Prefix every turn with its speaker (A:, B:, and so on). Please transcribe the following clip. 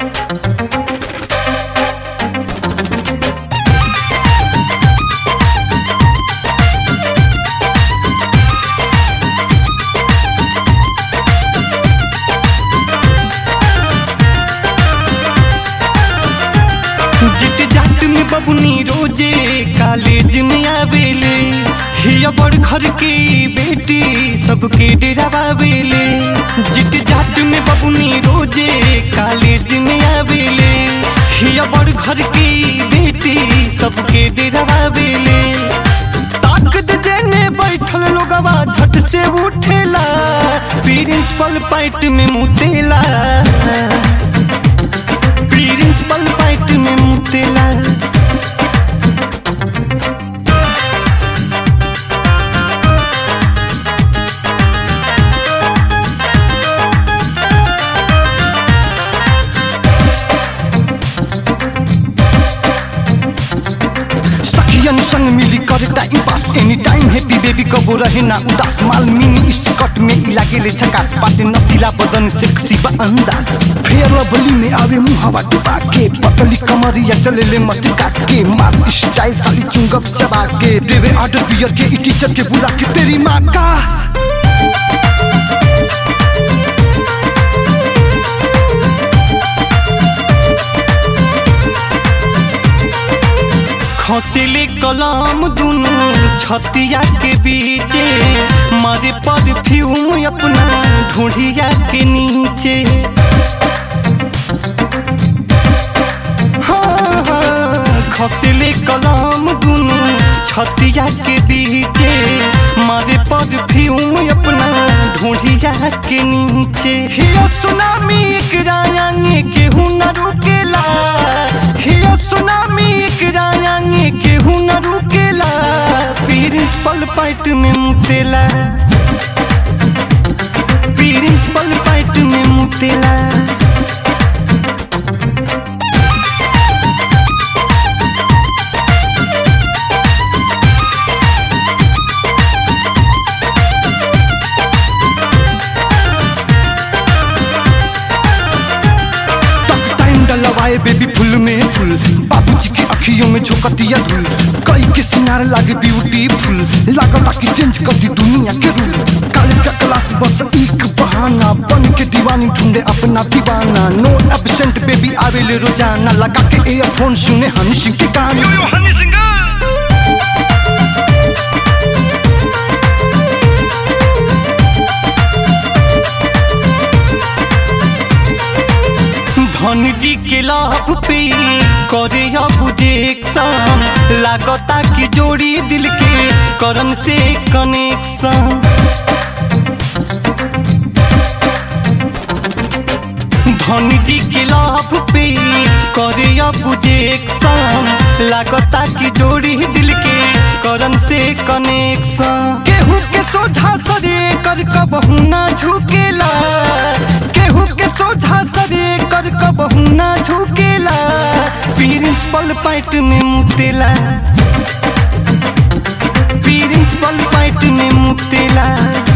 A: जिट जाट में बबुनी रोजे कॉलेज में आवेले हिया बड़ घर की बेटी सबके डरावेले जिट जाट में बबुनी रोजे कॉलेज में आवेले हिया बड़ घर की बेटी सबके डरावेले ताकत जेने बैठल लोगवा झट से उठेला प्रिंसिपल पाइट में मुतेला प्रिंसिपल पाइट में मुतेला सखियन संग मिली कर time pass any time happy baby कबो रहे ना उदास माल मिनी स्कर्ट में इ लागेले झकास पाटे नसीला बदन सेक्सी बा अंदाज फेयर लवली में आवे मुहावा डुबा के पतली कमरिया चलेले मटका के मार स्टाइल साली चुंगप चबा के देवे ऑर्डर बियर के इ टीचर के बुला के तेरी माँ का खसिले कलम दुनु छतिया के बीचे मारे परफ्यूम अपना ढूंढिया के नीचे हाँ, हाँ, खसिले कलम दुनु छतिया के बीचे मारे परफ्यूम अपना ढूंढिया के नीचे हिया सुनामी एक रायांगे केहू न रुकेला हिया सुनामी एक रायांगे केहू न रुकेला प्रिंसिपल पाइट में मुतेला प्रिंसिपल पाइट में मुतेला तक टाइम डलवाए बेबी फुल में फुल बाबूजी के अखियों में झोंकतिया धुल कई के सिनार लागे ब्यूटीफुल लागता कि चेंज कर दी दुनिया के रूल कॉलेज क्लास बस एक बहाना बन के दीवानी ढूंढे अपना दीवाना नो एब्सेंट बेबी आवेले रोजाना लगा के एयरफोन सुने हनी सिंह के गाने धन जी के लाभ पे करे अब जेक्शन लागता कि जोड़ी दिल के करन से कनेक्शन धन जी के लाभ पे करे अब जेक्शन लागता कि जोड़ी दिल के करन से कनेक्शन केहू के सोझा सरे कर कबहू ना झुकेला केहू के सोझा सरे कर कबहू ना झुकेला प्रिंसिपल पाइट में मुतेला प्रिंसिपल पाइट में मुतेला